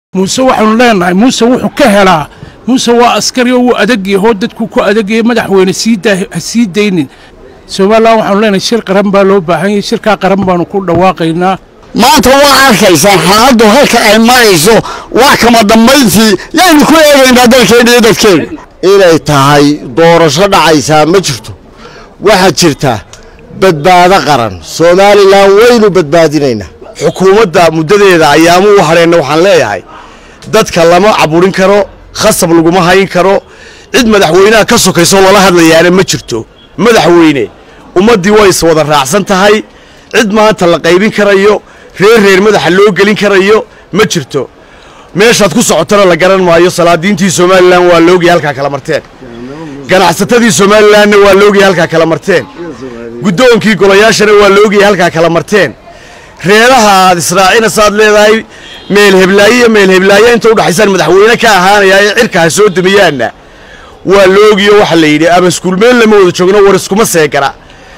muuse waxaanu leenahay muuse wuxuu ka helaa muuse waa askari oo wuu adagyaho dadku ku adagaya madaxweyne ha sii daynin somalilan waxaanu leenahay shir qaran baa loo baahan yahay shirkaa qaran baanu ku dhawaaqaynaa maanta waa arkaysaa xaaladdu halka ay marayso wax kama dambayntii yaynu ku eegaynaa dalkeena iyo dadkeena inay tahay doorasho dhacaysaa ma jirto waxaa jirta badbaado qaran somalilan waynu badbaadinaynaa xukuumadda muddadeeda ayaamu u hadheenna waxaan leeyahay dadka lama caburin karo khasab laguma hayn karo cid madaxweynaha ka sokaysoo lala hadlayaana ma jirto madaxweyne ummaddii way is wada raacsan tahay cid maanta la qaybin karayo reer reer madaxa loo gelin karayo ma jirto meeshaad ku socotana la garan maayo salaadiintii somalilan waa loogaya halkaa kala marteen ganacsatadii somalilanna waa loogaya halkaa kala marteen guddoonkii golayaashana waa loogaya halkaa kala marteen reeraha aad israacinaysaad leedahay meel heblaaye iyo meel heblaaye inta udhaxaysaan madaxweyne ka ahaanayaa ee cirka ha soo damiyaanna waa loogiyo waxa la yidhi ama iskuulmeel lama wada joogno war iskuma seegara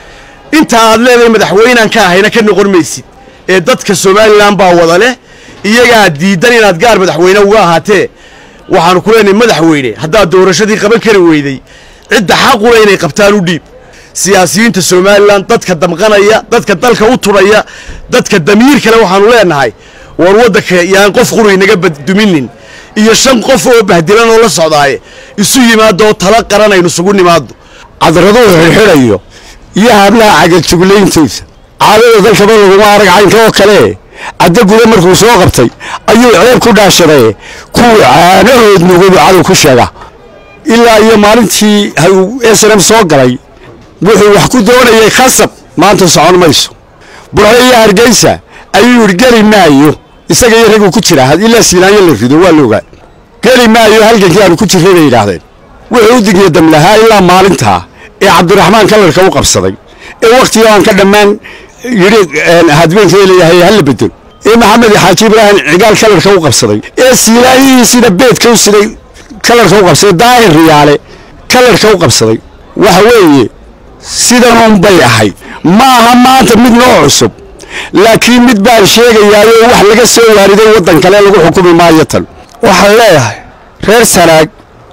inta aad leedahay madaxweynaan ka ahayna ka noqon maysid ee dadka somalilan baa wada leh iyagaa diidan inaad gaar madaxweyne uga ahaatee waxaanu ku leenahay madaxweyne haddaad doorashadii qaban kari weyday cidda xaqula inay qabtaan u dhiib siyaasiyiinta somalilan dadka damqanaya dadka dalka u turaya dadka damiir kale waxaanu leenahay war waddanka yaan qof quri naga baduminin iyo shan qof oo bahdilan oo la socdaaye isu yimaado oo tala qaran aynu isugu nimaado cadraduu xirxidhayo iyo hablaha cagajuglayntaysa caadada dalkaba laguma arag caynka oo kale caddo guda markuu soo qabtay ayuu ceeb ku dhaashaday kuwii caanahood nugubu cadow ku sheega ilaa iyo maalintii s n m soo galay wuxuu wax ku doonayay khasab maanta socon mayso burco iyo hargeysa ayuu yidhi geli maayo isaga iyo raguu ku jira ilaa siilaanyo la rido waa la ogaa geli maayo halgankii aanu ku jirray bay yidhaahdeen wuxuu u digya damlahaa ilaa maalintaa ee cabdiraxmaan kalarka u qabsaday ee wakhtiga aan ka dhammaan yidhi hadbeenkee leeyahay hala bedel ee maxamed xaaji ibraahim cigaal kalarka u qabsaday ee siilaanyihiisina beedka u siday kalarka u qabsaday daahir riyaale kalarka u qabsaday waxa weeye sidanun bay ahayd ma aha maanta mid noo cusub laakiin mid baan sheegayaayo wax laga soo waariday waddan kale lagu xukumi maayo tan waxaan leeyahay reer sanaag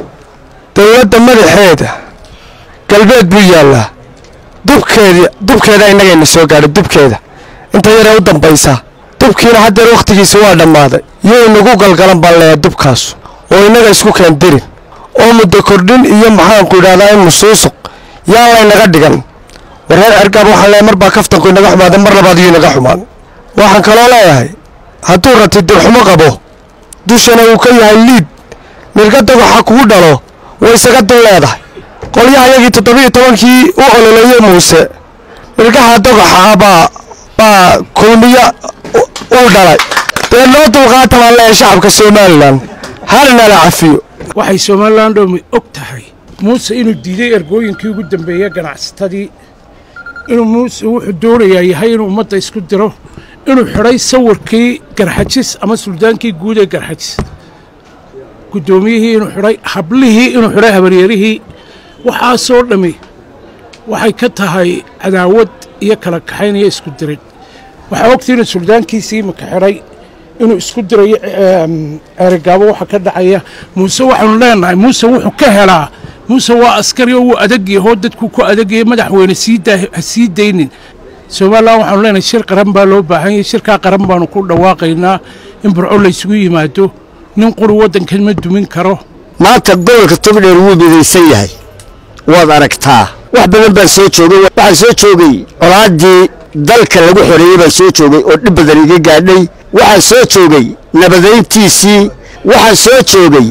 dowladda madaxeeda galbeed buu yaallaa dubkeeda dubkeeda innagayna soo gaadhay dubkeeda inta yaree u dambaysa dubkiina haddeer wakhtigiisa waa dhammaaday yuu inagu galgalan baan leeyahay dubkaas oo innaga isku keendirin oo muddo kordhin iyo maxaanku idhahdaa in musuusuq yaan laynaga dhigan wareer cergaab waxaan leeyahay mar baa kaftanku inaga xumaaday mar labaad yuu inaga xumaan waxaan kaloo leeyahay hadduu rati dirxumo qabo dushana uu ka yahay liid milka dogoxa kugu dhalo way isaga dul leedahay qolyahayagii toddobiiyo tobankii u ololeeyey muuse milkaha dogoxa baa baa kulmiyo uu dhalay dee noo dulqaata baan leeyahay shacabka somalilan halnala cafiyo waxay somalilan dhoomi og tahay muuse inuu diiday ergooyinkii ugu dambeeya ganacsatadii inuu muuse wuxuu doonayaa yahay inuu ummadda isku diro inuu xidhay sawirkii garxajis ama suldaankii guud ee garxajis guddoomiyihii inuu xidhay hablihii inuu xidhay habaryarihii waxaasoo dhammi waxay ka tahay cadaawad iyo kala kaxayn iyo isku dirin waxaa ogtii inuu suldaankiisii imaka xidhay inuu isku dirayo ceerigaabo waxa ka dhacaya muuse waxaanu leenahay muuse wuxuu ka helaa muuse waa askari oo wuu adagyaho dadku ku adagaya madaxweyne ha sii daynin somalilan waxaanu leenahay shir qaran baa loo baahan yahay shirkaa qaran baanu ku dhawaaqaynaa in burco laysugu yimaado nin quri waddankan ma dumin karo maanta gobolka togdheer wuu midaysan yahay waad aragtaa wax badan baan soo joogay waxaan soo joogay colaaddii dalka lagu xoreeyey baan soo joogay oo dhib badan iga gaadhay waxaan soo joogay nabadayntiisii waxaan soo joogay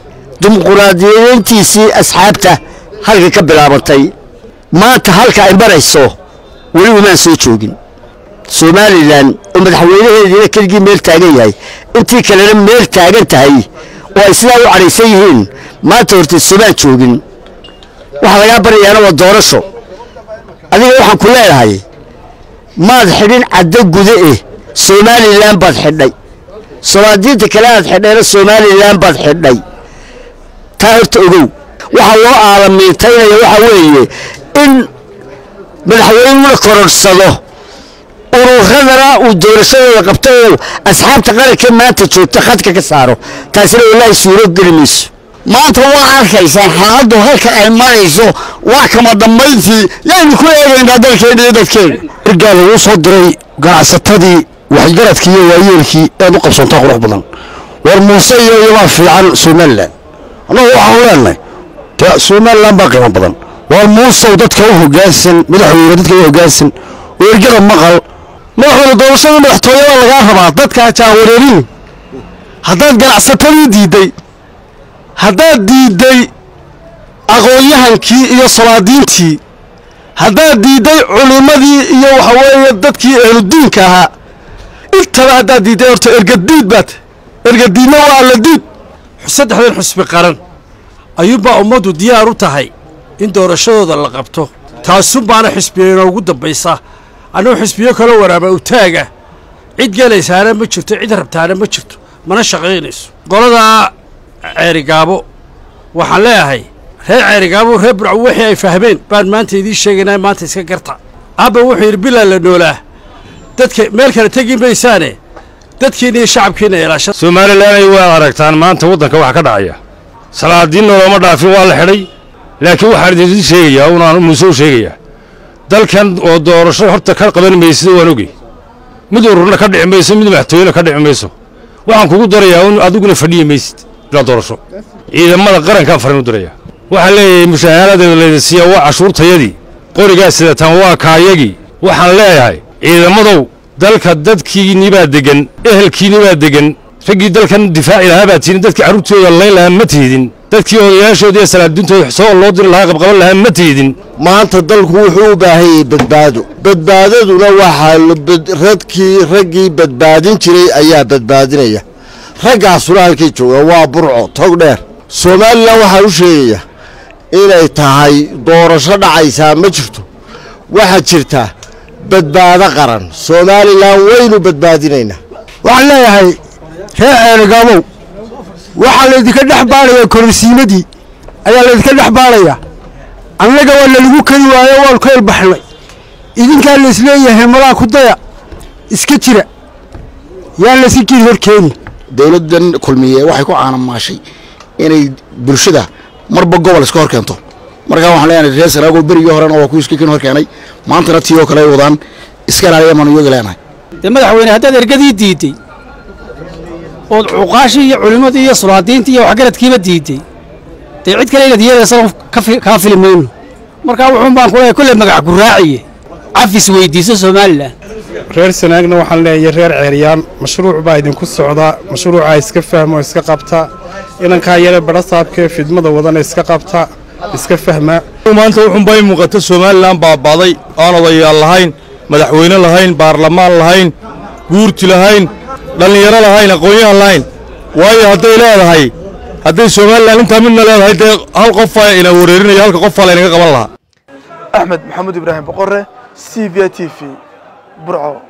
dimuquraadiyadeyntiisii asxaabta halka ka bilaabatay maanta halka ay marayso weli umaan soo joogin somalilan oo madaxweynaheediina keligii meel taagan yahay intii kalena meel taagan tahay oo ay sidaa u cadhaysan yihiin maanta horta somaan joogin waxaa lagaa baryayaana waa doorasho adiga waxaan ku leedahay maad xidhin caddo guda eh somalilan baad xidhay solaadiinta kale aad xidhayna somalilan baad xidhay taa horta ogow waxaa loo aalamiintaynaya waxaa weeye in madaxweynuna kororsado ururadana uu doorashadooda qabto oo asxaabta qaranka maanta joogta khadka ka saaro taasina wallaahi suuro geli mayso maanta waa arkaysaan xaaladdu halka ay marayso waa kama dambayntii yaynu ku eegaynaa dalkeena iyo dadkeena ergaa lagu soo diray ganacsatadii waxgaradkii iyo waayeelkii eed u qabsantaa qurux badan war muuse iyo iyabaa fiican somalilan annagu waxaanu leenahay dee somalilan baa qiimo badan war muusow dadka u hoggaansan madaxweyne dadka u hoggaansan oo ergada maqal madaxweyne doorashada madaxtooyada lagaa rabaa dadka jaawareerin haddaad ganacsatadii diidday haddaad diidday aqoon-yahankii iyo salaadiintii haddaad diidday culimmadii iyo waxa weeye dadkii ehludiinka ahaa intaba haddaad diidday horta ergadiid baad ergadiidna waa alla diid saddexdan xusbi qaran ayuunbaa ummaddu diyaar u tahay in doorashadooda la qabto taasunbaana xisbiya inoogu dambaysa annugu xisbiyo kaloo waraaba utaaga cid gelaysaana ma jirto cid rabtaana ma jirto mana shaqaynayso qoladaa ceerigaabo waxaan leeyahay reer ceerigaabo reer burco wixii ay fahmeen baan maanta idiin sheegaynaa maanta iska garta abba wuxuu yidhi bilaa la noolaa dadka meel kale tegi maysaane dadkiina iyo shacabkiina ilaasha somalilanay waad aragtaan maanta waddanka waxa ka dhacaya salaadiinna looma dhaafin waa la xidhay laakiin waxaan idin sheegayaa unaan muuse u sheegayaa dalkan oo doorasho horta ka qaban maysida waan ogey mid ururna ka dhici mayso mid madaxtooyena ka dhici mayso waxaan kugu darayaa un adiguna fadhiyi maysid ilaa doorasho ciidamada qarankaan farin u darayaa waxaan leeyahay mushaahaalada leedasiiya waa cashuurtayadii qorigaa sidataan waa kaayagii waxaan leeyahay ciidamadow dalka dadkiinibaa degan ehelkiinibaa degan raggii dalkan difaaci lahaa baa tihin dadkii carruurtooda layn lahaa ma tiidin dadkii odayaashooda iyo salaadiintooda soo loo diri lahaa qabqaban lahaa ma tiidin maanta dalku wuxuu u baahan yahay badbaado badbaadaduna waxaa radkii raggii badbaadin jiray ayaa badbaadinaya raggaasuna halkay jooga waa burco tog dheer somalilan waxaan u sheegayaa inay tahay doorasho dhacaysaa ma jirto waxaa jirta badbaado qaran somalilan waynu badbaadinaynaa waxaan leeyahay reer ceerigaabow waxaa laydinka dhex baarayaa kororsiimadii ayaa laydinka dhex baarayaa annaga waa lalagu kari waayo waanu ka elbaxnay idinkaa laisleeyahay malaa ku daya iska jira yaan layska jiri horkeeni dowladdan kulmiye waxay ku caanamaashay inay bulshada marba gobol iska hor keento markaa waxaan leenahay reer saraago berigii horena waa kuwii iskakin hor keenay maantana tii oo kale ay wadaan iska ilaaliya maanu iyaga leenahay dee madaxweyne haddaad ergadii diidday ood cuqaashii iyo culimmadii iyo sulaadiintii iyo waxgaradkiiba diidday dee cid kale inaad yeelaysan kaa fili mayno markaa wuxuun baan ku leeyahay kolley magac guraaciye cafis weydiiso somalilan reer sanaagna waxaan leeyahay reer ceeryaan mashruuc baa idinku socdaa mashruucaa iska fahmo iska qabta inankaa yare badhasaabkee fidmada wadana iska qabta iska fahmaa maanta wuxuunbaa i muuqata somalilan baabaaday aan odayaal lahayn madaxweyne lahayn baarlamaan lahayn guurti lahayn dhallinyaro lahayn aqoon-yahan lahayn waayo hadday leedahay hadday somalilan intaa midna leedahay dee hal qofaa ina wareerinayo halka qofaa laynaga qaban lahaa axmed maxamuud ibraahim boqore c v t v burco